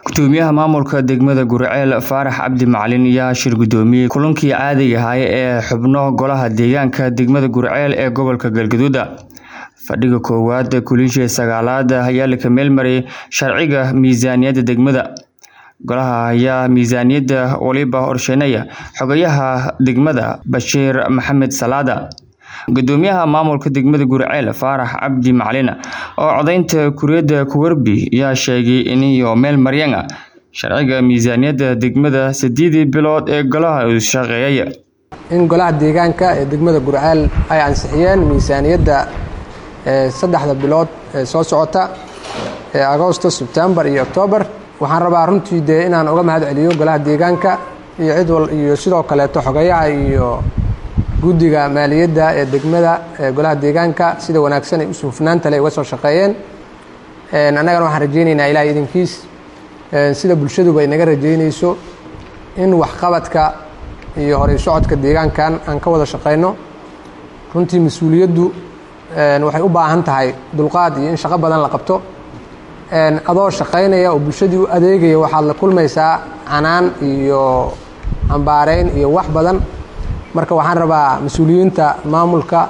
gudoomiyaha maamulka degmada guriceel faarax cabdi macalin ayaa shir gudoomiyey kulankii caadiga ahaa ee xubno golaha deegaanka degmada guriceel ee gobolka galgaduud fadhiga koowaad kulinshii sagaalaad ayaa laka meelmariyay sharciga miisaaniyadda degmada golaha ayaa miisaaniyadda waliba horsheynaya xogayaha degmada bashiir maxamed salaada gudoomiyaha maamulka degmada guriceel faarax cabdi macalin oo codaynta kuriyadda kuwerbi ayaa sheegay iniyo meel maryana sharciga miisaaniyadda degmada sideedii bilood ee golaha uu shaqeeyay in golaha deegaanka ee degmada guriceel ay ansixiyeen miisaaniyadda saddexda bilood ee soo socota ee agoosto sebtembar iyo octoobar waxaan rabaa runtii dee inaan uga mahad celiyo golaha deegaanka iyo cid wal iyo sidoo kaleeto xogayaha iyo guddiga maaliyadda ee degmada ee golaha deegaanka sida wanaagsan ay usu hufnaanta leh uga soo shaqeeyeen annagana waxaan rajaynaynaa ilaahay idinkiis sida bulshaduba ay naga rajaynayso in waxqabadka iyo horey socodka deegaankan aan ka wada shaqayno runtii mas-uuliyaddu waxay u baahan tahay dulqaad iyo in shaqo badan la qabto adoo shaqaynaya oo bulshadii u adeegaya waxaad la kulmaysaa canaan iyo ambaareyn iyo wax badan marka waxaan rabaa mas-uuliyiinta maamulka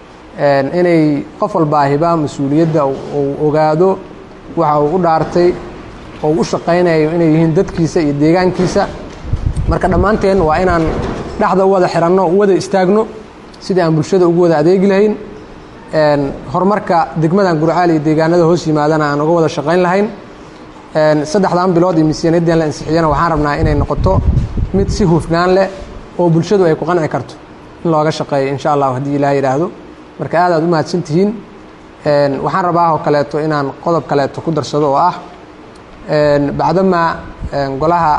inay qof walbaahiba mas-uuliyadda uu ogaado waxa uu u dhaartay oo u shaqaynayo inay yihiin dadkiisa iyo deegaankiisa marka dhammaanteen waa inaan dhexda u wada xiranno u wada istaagno sidii aan bulshada ugu wada adeegi lahayn horumarka degmadan gurcaal iyo deegaanada hoos yimaadana aan uga wada shaqayn lahayn saddexdan bilood iyo miisaaniyaddan la ansixiyana waxaan rabnaa inay noqoto mid si hufnaan leh oo bulshadu ay ku qanci karto in looga shaqeeyo insha allah haddii ilaah yidhaahdo marka aad aad u mahadsan tihiin waxaan rabaa oo kaleeto inaan qodob kaleeto ku darsado oo ah bacdamaa golaha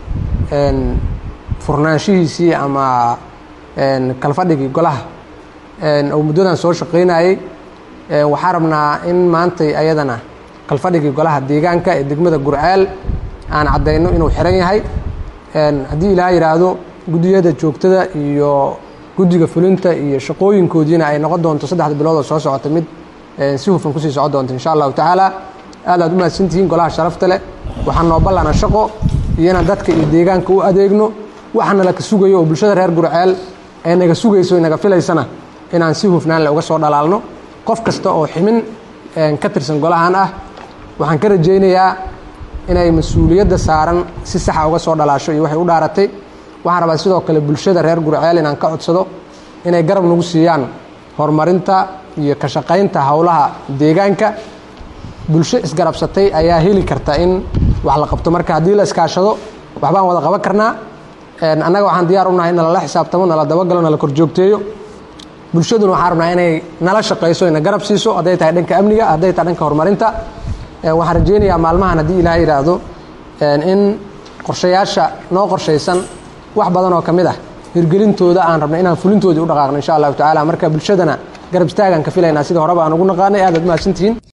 furnaanshihiisii ama kalfadhigii golaha oo muddadan soo shaqaynayey waxaan rabnaa in maantay ayadana kalfadhigii golaha deegaanka ee degmada gurceel aan caddayno inuu xiran yahay haddii ilaah yidhaahdo guddiyada joogtada iyo guddiga fulinta iyo shaqooyinkoodiina ay noqon doonto saddexda bilood oo soo socota mid si hufan kusii socon doonto insha allahu tacaala aad aad u mahadsantihiin golaha sharafta leh waxaan noo ballana shaqo iyo inaan dadka iyo deegaanka u adeegno waxaana laka sugayo oo bulshada reer gurceel ee naga sugayso naga filaysana inaan si hufnaan leh uga soo dhalaalno qof kasta oo ximin ka tirsan golahan ah waxaan ka rajaynayaa inay mas-uuliyadda saaran si saxa uga soo dhalaasho iyo waxay u dhaaratay waxaan rabaa sidoo kale bulshada reer gurceel inaan ka codsado inay garab nagu siiyaan horumarinta iyo ka shaqaynta howlaha deegaanka bulsho isgarabsatay ayaa heli karta in wax la qabto marka haddii la iskaashado waxbaan wada qaban karnaa annaga waxaan diyaar unahay in nalala xisaabtamo nala dabagalo nala korjoogteeyo bulshaduna waxaan rabnaa inay nala shaqayso ina garab siiso hadday tahay dhanka amniga hadday tahay dhanka horumarinta waxaan rajaynayaa maalmahan haddii ilaah yidhaahdo in qorshayaasha noo qorshaysan wax badan oo ka mid ah hirgelintooda aan rabna inaan fulintoodii u dhaqaaqno insha allahu tacala marka bulshadana garab istaagaan ka filaynaa sida horeba aan ugu naqaanay aad aad mahadsantihiin